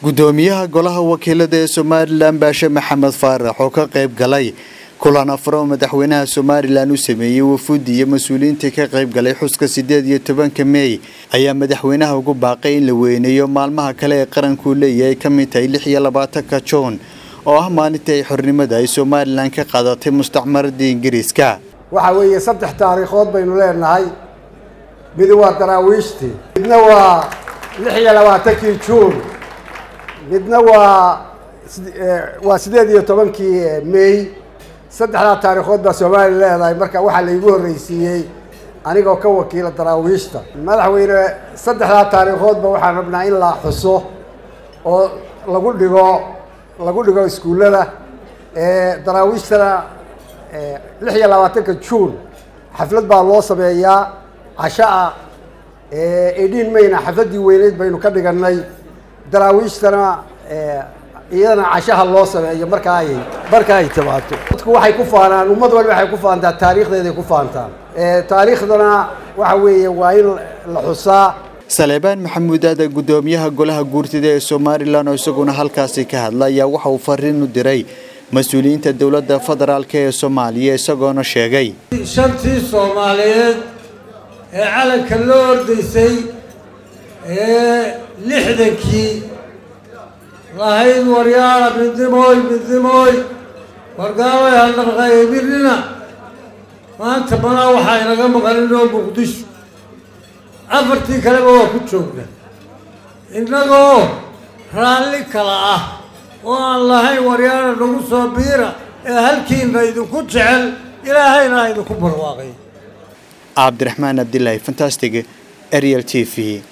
gudoomiyaha golaha wakiilada ee somalilan baashe maxamed faarax oo ka qayb galay kulan afar oo madaxweynaha somalilan u sameeyey wafuudi iyo mas-uuliyiintii ka qayb galay xuska sideed iyo tobanka meey ayaa madaxweynaha ugu baaqay in la weyneeyo maalmaha kale ee qarankuu leeyahay ka mid tahay lix iyo labaatanka juun oo ah maalintii ay xornimada ay somalilan ka qaadatay mustacmaradii ingiriiska waxa weeye saddex taariikhood baynu leenahay midi waa daraawiishtii midna waa lix iyo labaatankii juun midna waa waa sideed iyo tobankii may saddexdaa taariikhood baa soomaaliya leedahay marka waxaa laygu horreysiiyey anigoo ka wakiila daraawiishta madaxweyne saddexdaa taariikhoodba waxaan rabnaa in la xuso oo lagu dhigo lagu dhigo iskuullada daraawiishtana lix iyo labaatanka juun xaflad baa loo sameeyaa cashaa edhiin mayna xafladdii weyneyd baynu ka dhiganay daraawiishtana iyadana cashaha loo sameeyo marka ay marka ay timaado dadku waxay ku faanaan ummad walba waxay ku faantaa taariikhdeeday ku faantaan taariikhdana waxa weeye waa in la xusaa saleebaan maxamuud aada gudoomiyaha golaha guurtida ee somalilan oo isaguna halkaasi ka hadla ayaa waxa uu fariin u diray mas-uuliyiinta dowladda federaalk ee soomaaliya isagoona sheegay shantii soomaaliyeed ee calanka loo ordaysay ee lixdankii lahayd waryaala midnimooy midnimooy wargaalay haldharqaye birnina maanta malaa waxaa inaga maqaninoo muqdisho afartii kaleba waa ku joogna innagoo raalli kala ah oo aan lahayn waryaala nagu soo biira ee halkiina idinku jecel ilaahayna idinku barwaaqay cabdiraxmaan abdilaahi fantastig ariel t v